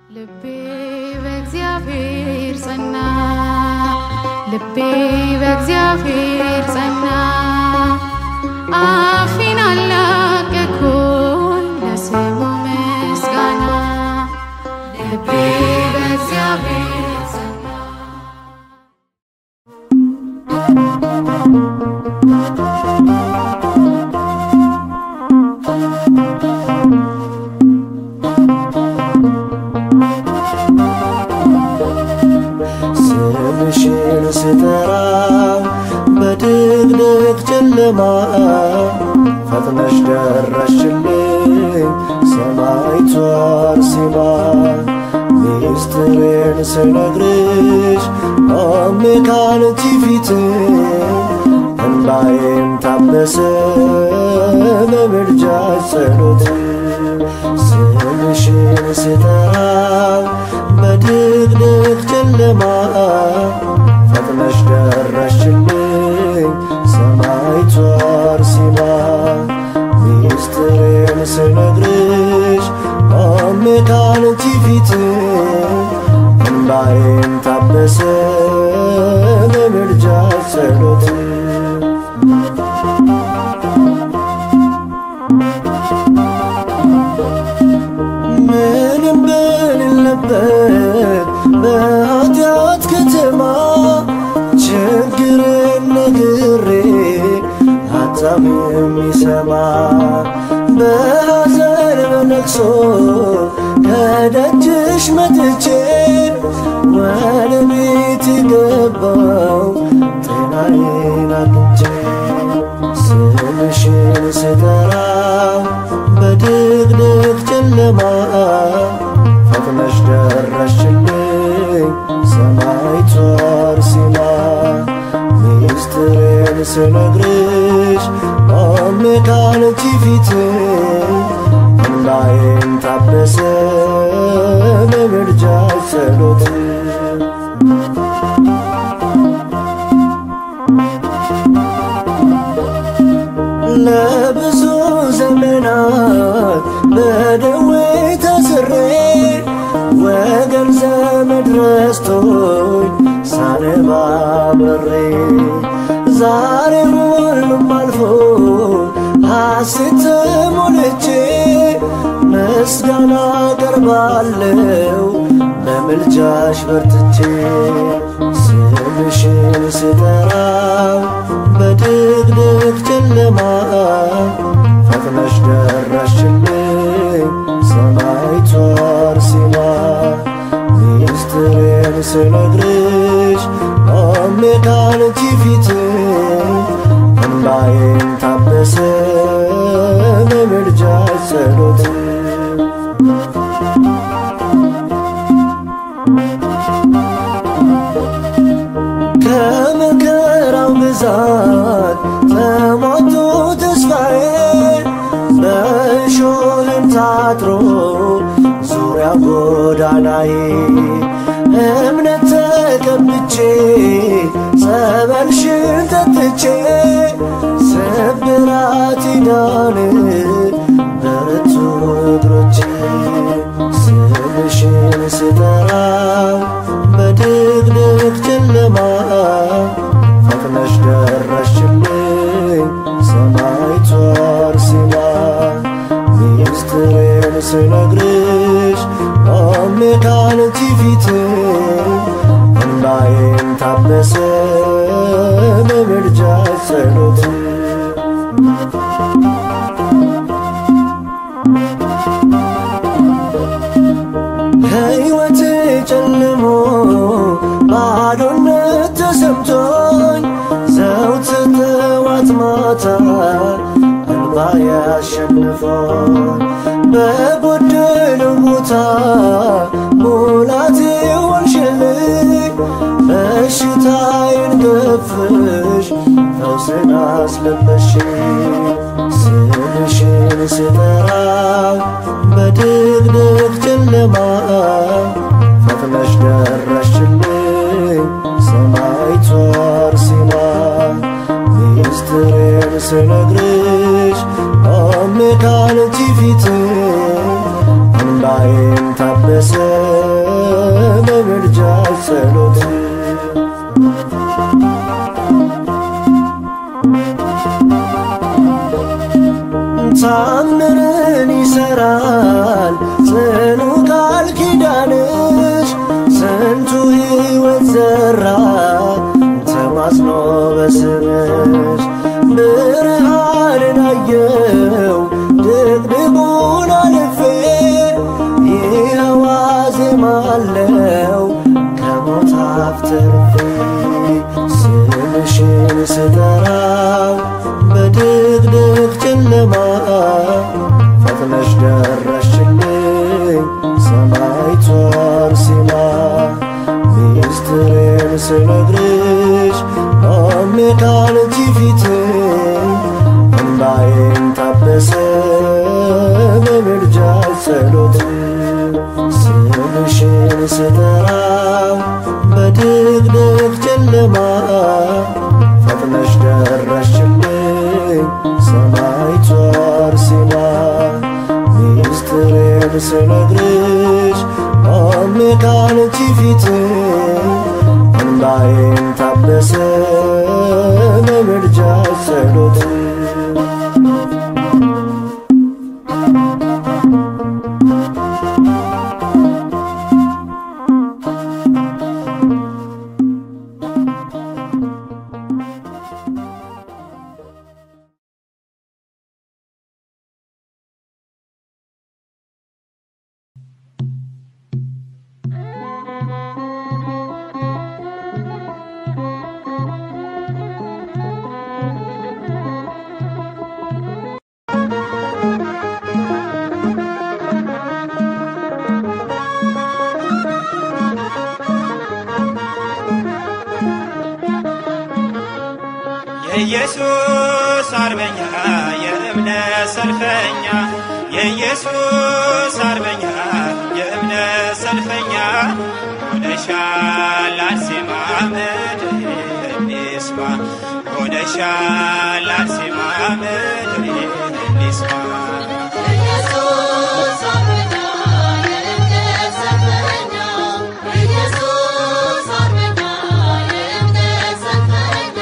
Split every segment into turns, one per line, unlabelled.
ልቤ በእግዚአብሔር ጸና፣ ልቤ በእግዚአብሔር ጸና። አፌን አላቀቅሁኝ ለስሙ ምስጋና። ልቤ በእግዚአብሔር ጸና።
ስምሽን ስጠራ በድቅድቅ ጨለማ ፈጥነሽ ደረሽልኝ ሰማዕቷ አርሴማ ሚስጥሬን ስነግርሽ ቆሜ ካንቺ ፊት እንባዬም ታበሰ በምልጃሽ ጸሎት ስምሽን ስጠራ በድቅድቅ ጨለማ ፈጥነሽ ደረሽልኝ ሰማዕቷ አርሴማ ሚስጥሬን ስነግርሽ ቆሜ ካንቺ ፊት እንባዬም ታበሰ በምልጃሽ ጸሎት ምንም በሌለበት በኃጢአት ከተማ ችግርን ነግሬ ሀሳብ የሚሰማ በሐዘን በለቅሶ ከደጅሽ መጥቼ ወደ ቤት የገባው ጤናዬን አግኝቼ ስምሽን ስጠራ በድቅድቅ ጨለማ ፈጥነሽ ደረሽልኝ ሰማዕቷ አርሴማ ሚስጥሬን ስነግርሽ ቆሜ ካንቺ ፊት እንባዬም ታበሰ በምልጃሽ ጸሎት ለብዙ ዘመናት በደዌ ታስሬ ወገን ዘመድ ረስቶኝ ሳነባ በሬ ዛሬ ሁሉም አልፎ ሐሴት ተሞልቼ ምስጋና ቀርባለው በምልጃሽ በርትቼ ስምሽን ስጠራው በድቅድቅ ጨለማ ፈጥነሽ ደረሽልኝ ሰማዕቷ አርሴማ ሚስጥሬን ስነግርሽ ቆሜ ካንቺ ፊት እንባዬም ታበሰ በምልጃሽ ጸሎት ከመከራው ብዛት ተሟቶ ተስፋዬ በእሾህም ታጥሮ ዙሪያ ጎዳናዬ እምነት ተቀብቼ ጸበልሽን ጠጥቼ ስብራት ዳን በረቱ እግሮቼ ስምሽን ስጠራው በድቅድቅ ጨለማ ፈጥነሽ ደረሽልኝ ሰማዕቷ አርሴማ ሚስጥሬን ስነግርሽ ቆሜ ካንቺ ፊት እንባዬም ታበሰ በምልጃሽ ጸሎት ሕይወቴ ጨልሞ ባዶነት ተሰምቶኝ ዘውትር ጠዋት ማታ እንባ ያሸንፎኝ በጎደለው ቦታ ሙላቴ ሆንሽልኝ በሽታዬን ገፍሽ ፈውስን አስለበሽኝ ስምሽን ስጠራው በድቅድቅ ጨለማ ፈጥነሽ ደረሽልኝ ሰማዕቷ አርሴማ ሚስጥሬን ስነግርሽ ቆሜ ካንቺ ፊት እንባዬም ታበሰ አዜማለው ከሞት አፍ ተርፌ ስምሽን ስጠራው በድቅድቅ ጨለማ ፈጥነሽ ደረሽልኝ ሰማይቷ አርሴማ ሚስጥሬን ስነግርሽ ቆሜ ካንቺ ፊት እንባዬን ታበሰ በምልጃ ጸሎት ስምሽን ስጠራው በድቅድቅ ጨለማ ፈጥነሽ ደረሽልኝ ሰማይቷ አርሴማ ሚስጥሬን ስነግርሽ ቆሜ ካንቺ ፊት እንባዬን ታበሰ በምልጃ ጸሎት
የኢየሱስ አርበኛ የእምነት ሰልፈኛ የኢየሱስ አርበኛ የእምነት ሰልፈኛ ሆነሻል አርሴማ ምድር እንስማ ሆነሻል አርሴማ ምድር እንስማ
ኢየሱስ አርበኛ የእምነት ሰልፈኛ ኢየሱስ አርበኛ የእምነት ሰልፈኛ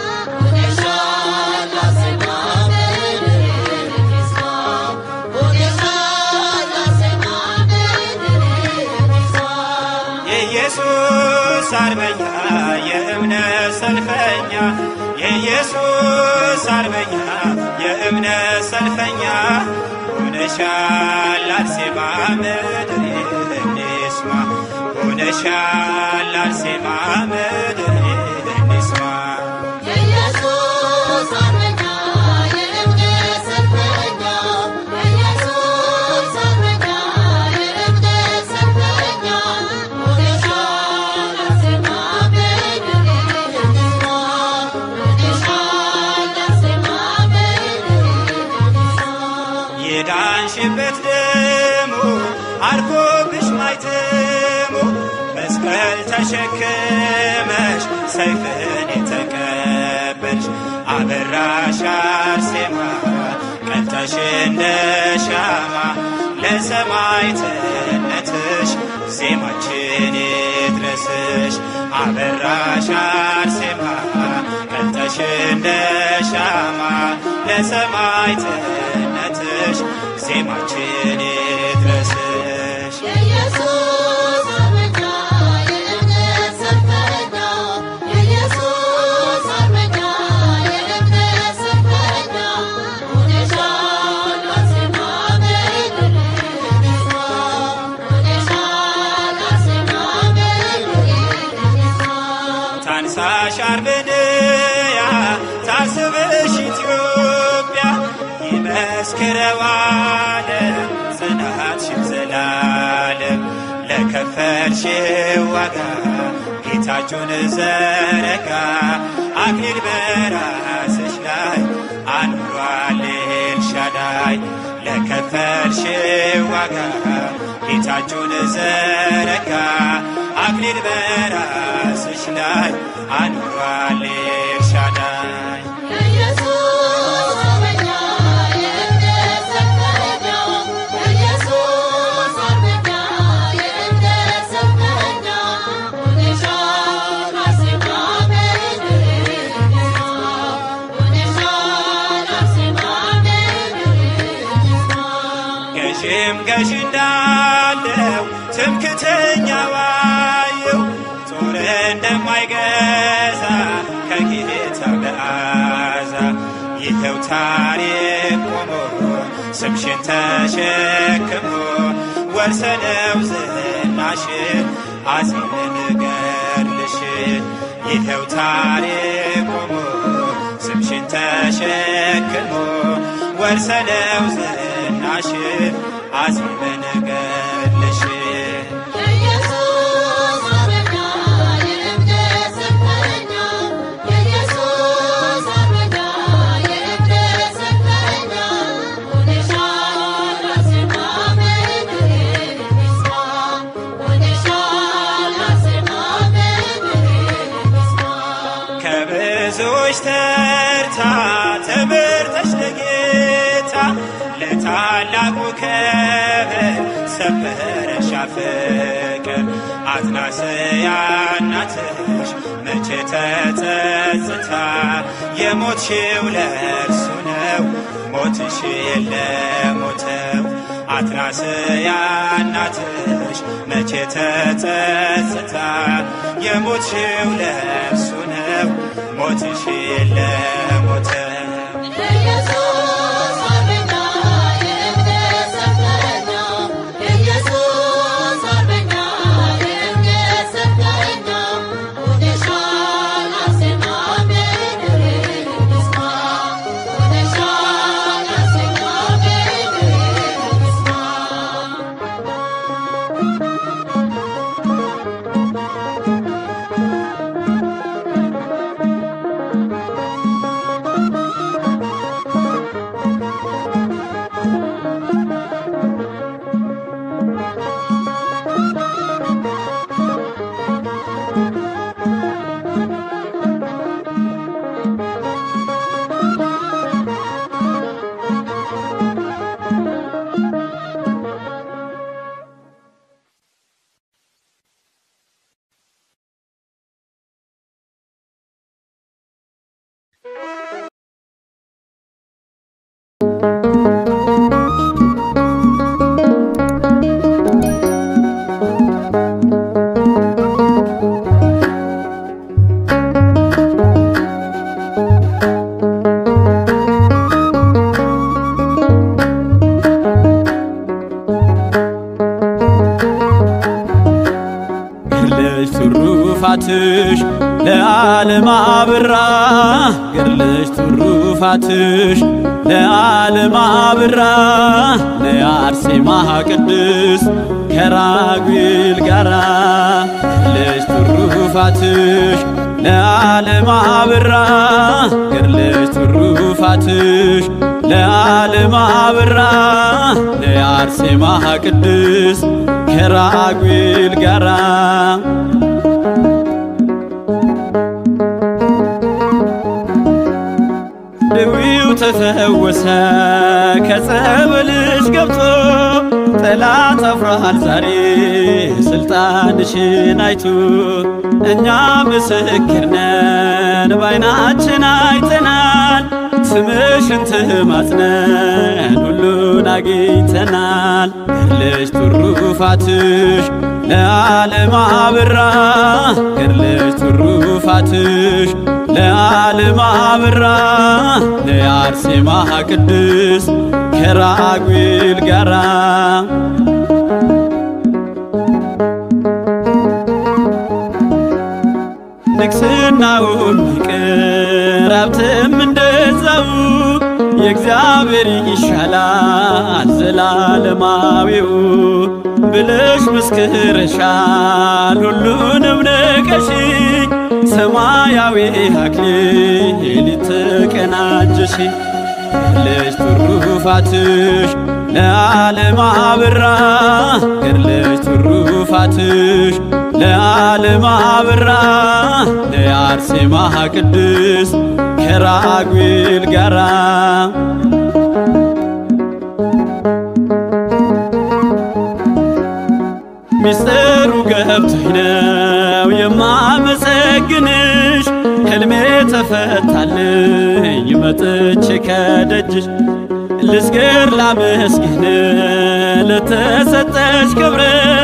ሆነሻል አርሴማ ምድር እንስማ ሆነሻል አርሴማ ምድር እንስማ
የኢየሱስ አርበኛ የእምነት ሰልፈኛ የኢየሱስ አርበኛ የእምነት ሰልፈኛ ሆነሻል አርሴማ ምድር እንስማ ሆነሻል አርሴማ ምድር እንስማ
የኢየሱስ አርበኛ የእምነት ሰልፈኛ ኢየሱስ አርበኛ የእምነት ሰልፈኛ ሆነሻል አርሴማ ምድር እንስማ ሆነሻል አርሴማ ምድር እንስማ
የዳንሽበት ደሙ አርፎብሽ ማይተሙ መስቀል ተሸክመሽ ሰይፍን የተቀበልሽ አበራሽ አርሴማ ቀልጠሽ እንደ ሻማ ለሰማዕትነትሽ ዜማችን ይድረስሽ አበራሽ አርሴማ ቀልጠሽ እንደ ሻማ ለሰማዕትነትሽ ዜማችን ይድረስሽ
የኢየሱስ አርበኛ የእምነት ሰልፈኛ የኢየሱስ አርበኛ የእምነት ሰልፈኛ ሆነሻል አርሴማ ምድር እንስማ ሆነሻል አርሴማ ምድር እንስማ
ታንሳሽ አርመንያ ታስብሽ ኢትዮጵያ ይመስክረው ዓለም ጽናትሽን ዘላለም ለከፈልሽው ዋጋ ጌታችሁን ዘረጋ አክሊል በራስሽ ላይ አኑሯል ኤልሻዳይ ለከፈልሽው ዋጋ ጌታችሁን ዘረጋ አክሊል በራስሽ ላይ አኑሯል ኤልሻዳይ
የኢየሱስ አርበኛ የእምነት ሰልፈኛ የኢየሱስ አርበኛ የእምነት ሰልፈኛ ሆነሻል አርሴማ ምድር እንስማ ሆነሻል አርሴማ ምድር እንስማ
ገዥም ገዥ እንዳለው ትምክተኛ ዋየው ጦር እንደማይገዛ ከጌታ መዓዛ ይኸው ታሪክ ቆሞ ስምሽን ተሸክሞ ወርሰነው ዝና ዝናሽ አዜምን ገድልሽ ይኸው ታሪክ ቆሞ ስምሽን ተሸክሞ ወርሰለው ዝናሽ አዜምን ገድልሽ
የኢየሱስ አርበኛ የእምነት ሰልፈኛ የኢየሱስ አርበኛ የእምነት ሰልፈኛ ሆነሻል አርሴማ በምድር ይስማ ሆነሻል አርሴማ በምድር ይስማ
ከብዙዎች ተርታ ተመርጠሽ ለጌታ ለታላቁ ክብር ሰበረሻ ፍቅር አትናስያ እናትሽ መቼ ተጸጽታ የሞትሽው ለእርሱ ነው ሞትሽ ለሞተው አትናስያ እናትሽ መቼ ተጸጽታ የሞትሽው ለእርሱ ነው ሞትሽ ለሞተው
የኢየሱስ አርበኛ የእምነት ሰልፈኛ የኢየሱስ አርበኛ የእምነት ሰልፈኛ ሆነሻል አርሴማ በምድር ይስማ ሆነሻል አርሴማ በምድር ይስማ
ገድለሽ ትሩፋትሽ ለዓለም አብራ ገድለሽ ትሩፋትሽ ለዓለም አብራ ለአርሴማ ቅድስ ከራጉኤል ጋራ ገድለሽ ትሩፋትሽ ለዓለም አብራ ገድለሽ ትሩፋትሽ ለዓለም አብራ ለአርሴማ ቅድስ ከራጉኤል ጋራ ደዌው ተፈወሰ ከጸበልሽ ገብቶ ጠላት አፍሯል ዛሬ ስልጣንሽን አይቶ እኛ ምስክር ነን ባይናችን አይተናል ስምሽን ትማጽነን ሁሉን አግኝተናል ገድለሽ ትሩፋትሽ ለዓለም አብራ ገድለሽ ትሩፋትሽ ለዓለም አብራ ለአርሴማ ቅድስ ከራጉኤል ጋራ ንግስናውም ይቅር ሀብትም እንደዛው የእግዚአብሔር ይሻላል ዘላለማዊው ብለሽ መስክረሻል ሁሉንም ንቀሽ ሰማያዊ አክሊል ተቀናጀሽ ገድለሽ ትሩፋትሽ ለዓለም አብራ ገድለሽ ትሩፋትሽ ለዓለም አብራ ለአርሴማ ቅድስ ከራጉኤል ጋራ ሚስጥሩ ገብቶኝ ነው የማመሰግንሽ ሕልሜ ተፈታልኝ መጥቼ ከደጅሽ ልስገር ላመስግን ለተሰጠሽ ክብር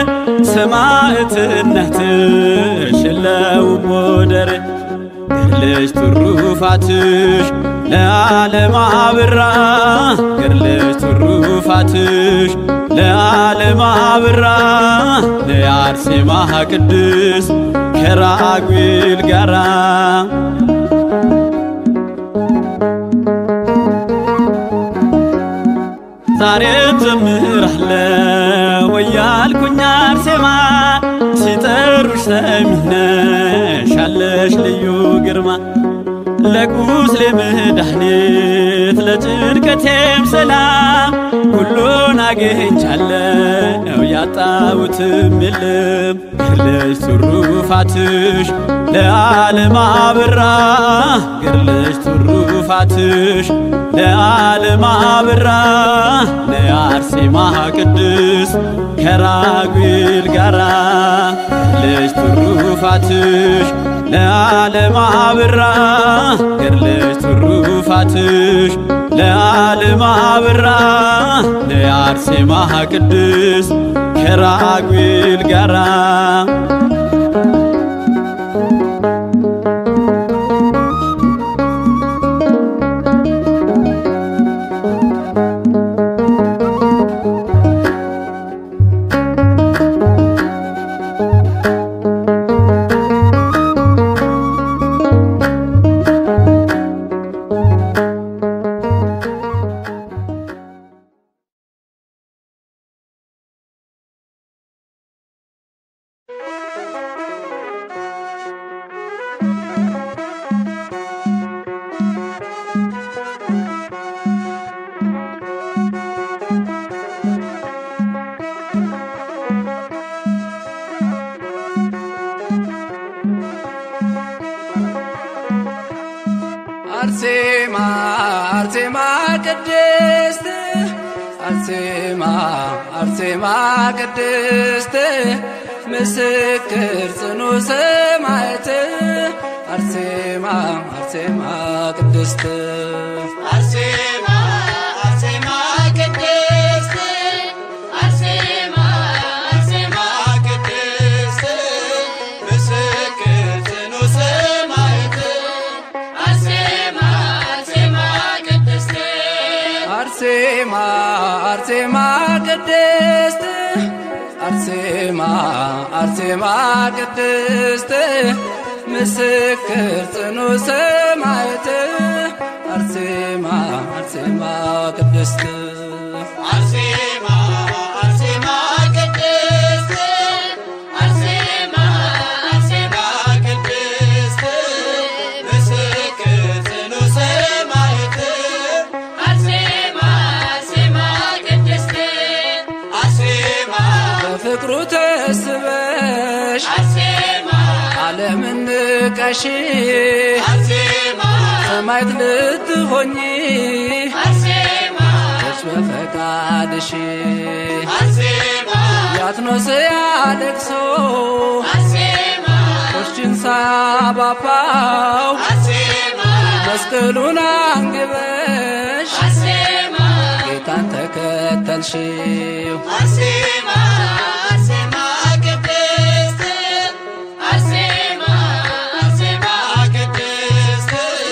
ሰማዕትነትሽ የለውም ወደር ገድለሽ ትሩፋትሽ ለዓለም አብራ ገድለሽ ትሩፋትሽ ለዓለም አብራ ለያ አርሴማ ቅድስት ከራጉኤል ጋራ ዛሬም ዘምራለሁ እያልኩኝ አርሴማ ሲጠሩሽ ሰሚነሽ አለሽ ልዩ ግርማ ለቁስሌ መድኃኒት ለጭንቀቴም ሰላም ሁሉን አግኝቻለሁ ያጣሁትም የለም ገድለሽ ትሩፋትሽ ለዓለም አበራ ገድለሽ ትሩፋትሽ ለዓለም አበራ ለአርሴማ ቅድስት ከራጉኤል ጋራ ገድለሽ ትሩፋትሽ ለዓለም አበራ ገድለሽ ትሩፋትሽ ለዓለም አበራ ለአርሴማ ቅድስት ከራጉኤል ጋራ
አርሴማ አርሴማ ቅድስት አርሴማ አርሴማ ቅድስት ምስክር ጽኑ ሰማዕት አርሴማ አርሴማ ቅድስት
አርሴማ አርሴማ ቅድስት አርሴማ አርሴማ ቅድስት ምስክር ጽኑ ሰማዕት አርሴማ አርሴማ ቅድስት
አርሴማ አርሴማ ቅድስት አርሴማ አርሴማ ቅድስት ምስክር ጽኑ ሰማዕት አርሴማ አርሴማ ቅድስት
አርሴማ አርሴማ ቅድስት አርሴማ አርሴማ ቅድስት ምስክር ጽኑ ሰማዕት አርሴማ አርሴማ ቅድስት አርሴማ
በፍቅሩ ተስበሽ
አርሴማ
ዓለምን ንቀሽ
አርሴማ
ሰማዕት ልትሆኚ
አርሴማ
ች በፈቃድሽ
አርሴማ
ያትኖስ ያለቅሶ
አርሴማ
ቆሽችን ሳባባው
አርሴማ
መስቀሉን አንግበሽ
አርሴማ
ጌታን ተከተልሽው
አርሴማ አርሴማ ቅድስት አርሴማ አርሴማ ቅድስት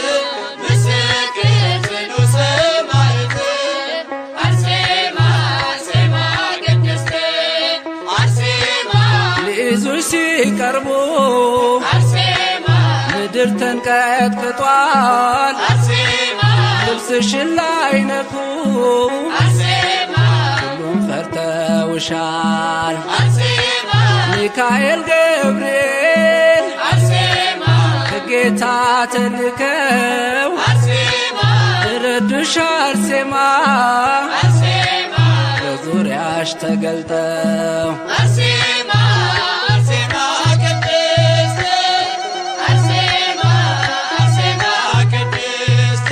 ምስክር ጽኑ ሰማዕት አርሴማ አርሴማ ቅድስት አርሴማ
ሊይዙሽ ሲቀርቡ
አርሴማ
ምድር ተንቀጥቅጧል
አርሴማ
ልብስሽን ላይ ነኩ
አርሴማ
ሁሉም ፈርተውሻል
አርሴማ
ሚካኤል ገብርኤል
አርሴማ
ከጌታ ተልከው
አርሴማ
ረዱሽ አርሴማ
አርሴማ
በዙሪያሽ ተገልጠው
አርሴማ አርሴማ ቅድስት አርሴማ አርሴማ ቅድስት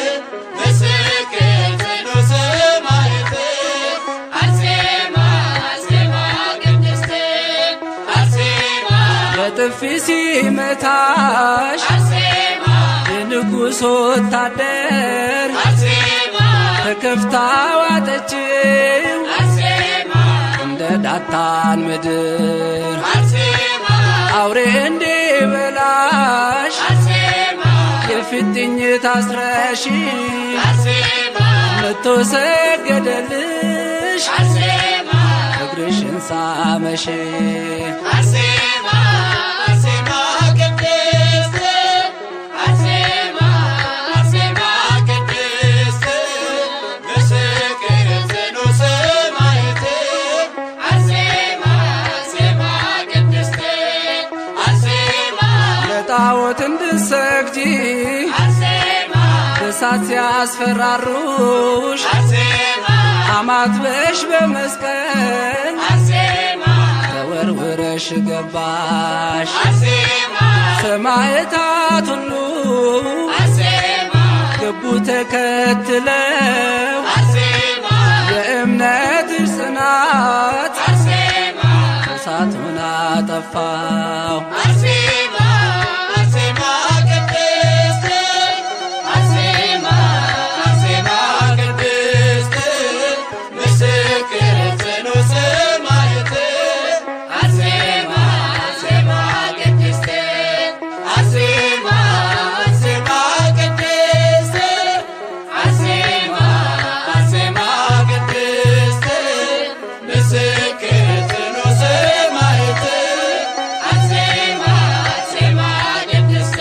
ምስክር ጽኑ ሰማዕት አርሴማ አርሴማ ቅድስት አርሴማ
በጥፊ ሲመታሽ
አርሴማ
የንጉሥ ወታደር
አርሴማ
ተከፍታ ዋጠችው
አርሴማ
እንደ ዳታን ምድር
አርሴማ
አውሬ እንዲበላሽ
አርሴማ
የፊጥኝ ታስረሽ
አርሴማ
መቶ ሰገደልሽ
አርሴማ
እግርሽን ሳመሽ
አርሴማ አርሴማ ቅድስት አርሴማ አርሴማ ቅድስት ምስክር ጽኑ ሰማዕት አርሴማ አርሴማ ቅድስት አርሴማ
ለጣዖት እንድትሰግጂ
አርሴማ
እሳት ሲያስፈራሩሽ
አርሴማ
አማትበሽ በመስቀል
አርሴማ
ተወርውረሽ ገባሽ
አርሴማ
ሰማዕታት ሁሉ
አርሴማ
ገቡ ተከትለው
አርሴማ
የእምነትሽ ጽናት
አርሴማ
እሳቱን አጠፋው
አርሴማ አርሴማ ቅድስት አርሴማ አርሴማ ቅድስት ምስክር ጽኑ ሰማዕት አርሴማ አርሴማ ቅድስት አርሴማ አርሴማ ቅድስት አርሴማ አርሴማ ቅድስት ምስክር ጽኑ ሰማዕት አርሴማ አርሴማ ቅድስት